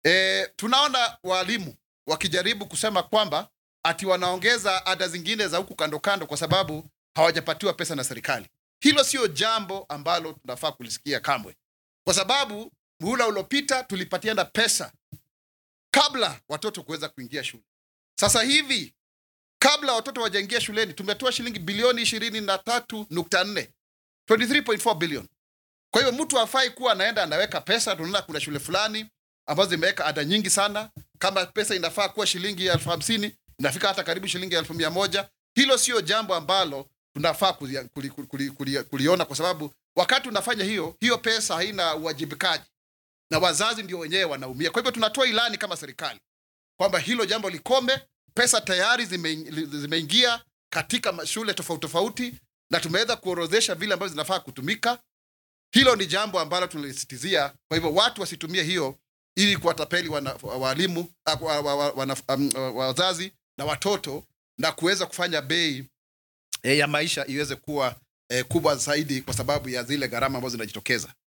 E, tunaona walimu wakijaribu kusema kwamba ati wanaongeza ada zingine za huku kando kando kwa sababu hawajapatiwa pesa na serikali. Hilo sio jambo ambalo tunafaa kulisikia kamwe, kwa sababu muhula uliopita tulipatiana pesa kabla watoto kuweza kuingia shule. Sasa hivi kabla watoto wajaingia shuleni tumetoa shilingi bilioni ishirini na tatu nukta nne 23.4 billion. Kwa hivyo mtu hafai kuwa anaenda anaweka pesa. Tunaona kuna shule fulani ambazo zimeweka ada nyingi sana. Kama pesa inafaa kuwa shilingi elfu hamsini inafika hata karibu shilingi elfu mia moja. Hilo sio jambo ambalo tunafaa kulia, kuli, kuli, kuli, kuli, kuliona, kwa sababu wakati unafanya hiyo hiyo pesa haina uwajibikaji na wazazi ndio wenyewe wanaumia. Kwa hivyo tunatoa ilani kama serikali kwamba hilo jambo likome. Pesa tayari zime- zimeingia katika shule tofauti tofauti na tumeweza kuorodhesha vile ambavyo zinafaa kutumika. Hilo ni jambo ambalo tunalisitizia. Kwa hivyo watu wasitumie hiyo ili kuwatapeli wana- walimu, ah, wa- wa- wa- wana- um, wazazi na watoto na kuweza kufanya bei eh, ya maisha iweze kuwa eh, kubwa zaidi kwa sababu ya zile gharama ambazo zinajitokeza.